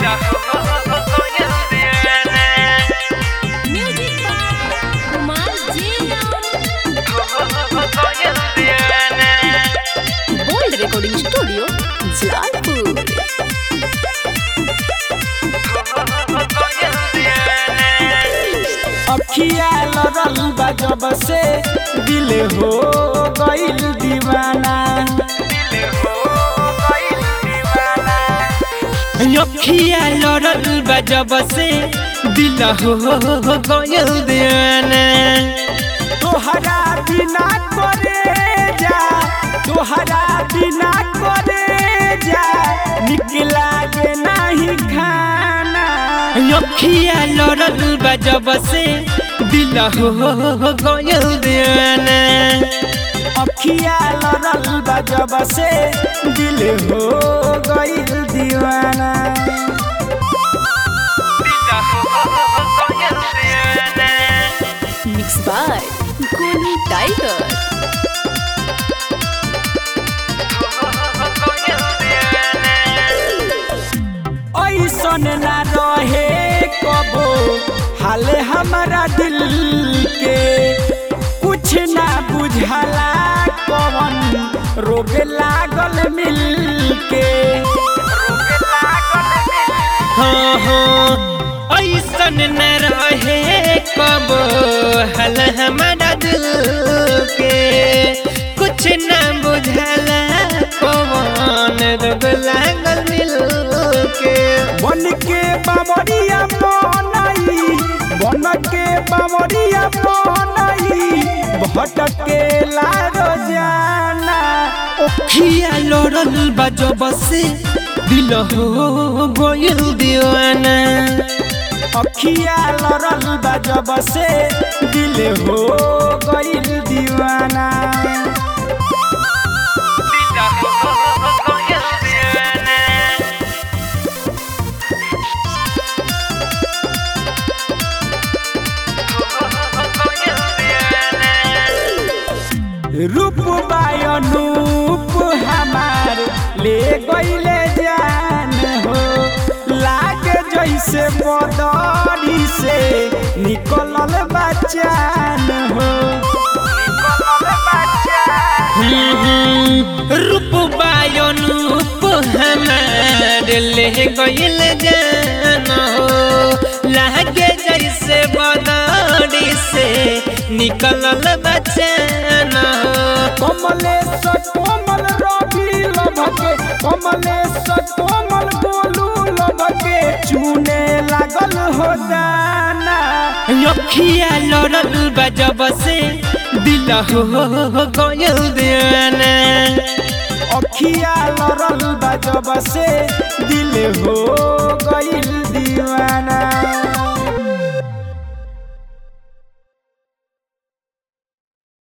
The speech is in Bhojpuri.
Music by Kumar Jia. Bold Recording Studio, Jaipur. अखिया लड़ल बा जब से दिल हो गइल दीवाना अखिया लड़ल बा जब से दिल हो गइल दीवाना तोहरा बिना करे जा तोहरा बिना करे जा निकला के नहीं खाना अखिया लड़ल बा जब से दिल हो गइल दीवाना अखिया लड़ल बा जब से दिल हो गइल दीवाना Mixed by Golu Tiger. ऐसन ना रहे कबो हाल हमारा दिल के कुछ ना बुझाला कवन रोग लागल मिल के हाँ हाँ ऐसन न रहे कबो हाल हमारा दिल के कुछ ना बुझाला कवन रोग लागल मिल के बन के बामरिया बनाई बन के बामरिया बनाई भटके ला रोजाना ओखिया लड़ल बजब से दिल हो गइल दीवाना अखिया लड़ल बजब से दिल हो गइल दीवाना रूप बायनूप हमार ले गईले जान हो लागे जैसे बदरी से निकलल बचान हो रूप बायनूप हमार ले गईल जान हो लागे जैसे बदरी से निकलल बचान हो कमलेश्वर कोमल रवि लभके कमलेश्वर कोमल गोलू लभके चूने लागल हो दाना अखिया लड़ल बजब से दिल हो गइल दीवाना अखिया लड़ल बजब से दिल हो गइल दीवाना